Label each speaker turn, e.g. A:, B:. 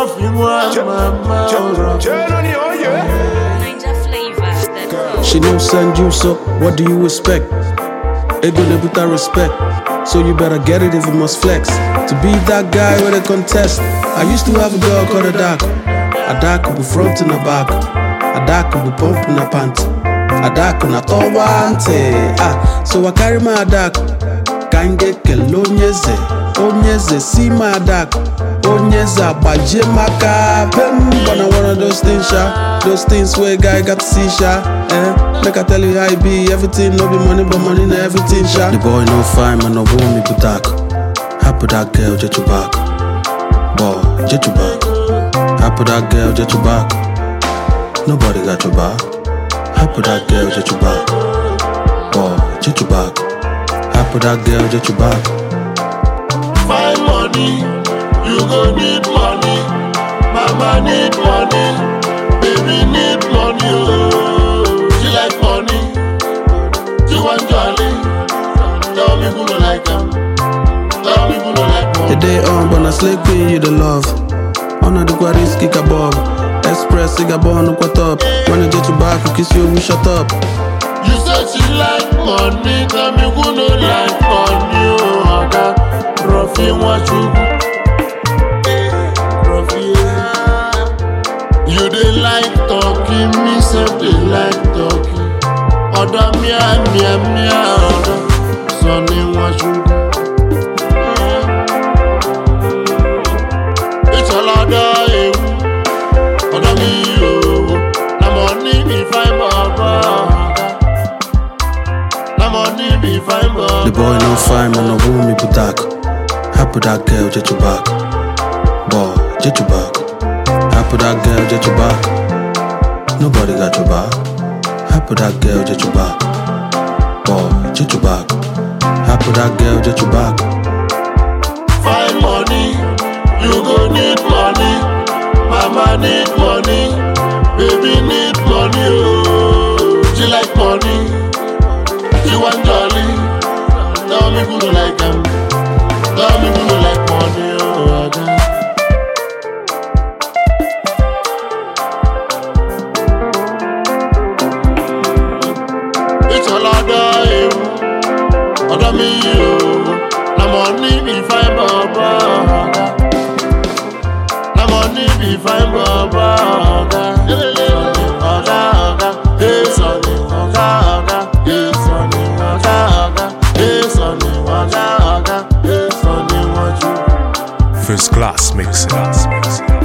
A: Ruffy one mama Ruffy
B: Ninja flavor. That's all.
C: She no send you, so what do you expect? Ego de buta respect. So you better get it if you must flex. To be that guy with a contest. I used to have a girl called Adako. Adako be front and a back. Adako be pump in a pant. Adako na towante. Ah, so I carry my Adako. Kange kelonyeze. Onyeze see my Adako. Onyeze abaje maka. Pem, but na one of those things, sha. Those things where guy got to see, sha. Eh, make I tell you how it be. Everything no be money, but money na everything, sha. The boy no fine, man, no want me but dark. Happy that girl, jet you back. Boy, jet you back. Happy that girl, jet you back. Nobody got your back. Happy that girl, jet you back. Boy, jet you back. Happy that girl, jet you back.
A: Find money, you go need money. Mama need money, baby need money. Oh, she like money, she want jolly. Tell me who don't like them. Tell me who don't like
C: The
A: money.
C: day on, but na slay queen, you the love. On the quarries, kick a bob. Express, cigar bond, look what up. When I get you back, I kiss you, we shut up.
A: You say she like money, tell me who don't like money. Oh, Oga, Ruffy want you. Ruffy, yeah. You dey like talking, me say dey like talking. Ọ̀dọ̀ mia mia mia ọ̀dọ̀ sọ ni wọ́n ṣubú. Ìṣọ̀lọ́dọ̀ ewu, ọ̀dọ̀ mi yòówó. Na money be fine bọ̀bọ̀ ọ̀gá. Na money be fine
C: The
A: bọ̀bọ̀.
C: boy no fine, man, no want me but dark. Happy that girl, jet you back. Boy, jet you back. Happy that girl, jet you back. Nobody got your back. Happy that girl, jet you back. Boy, jet you back. Happy that girl, jet you back.
A: Find money, you go need money. Mama need money, baby need money. Oh, she like money, she want jolly. Tell me who don't like them. Tell me who don't like money. Oh, Oga. ìṣọ̀lọ́dọ̀ ewu ọ̀dọ̀ mi yìí o na money be fine bọ̀bọ̀ ọ̀gá na money be fine bọ̀bọ̀ ọ̀gá ọ̀gá ọ̀gá èso ni ọ̀gá ọ̀gá èso ni ọ̀gá ọ̀gá èso ni ọ̀gá ọ̀gá èso ni wọ́n jù.
D: First class mixing.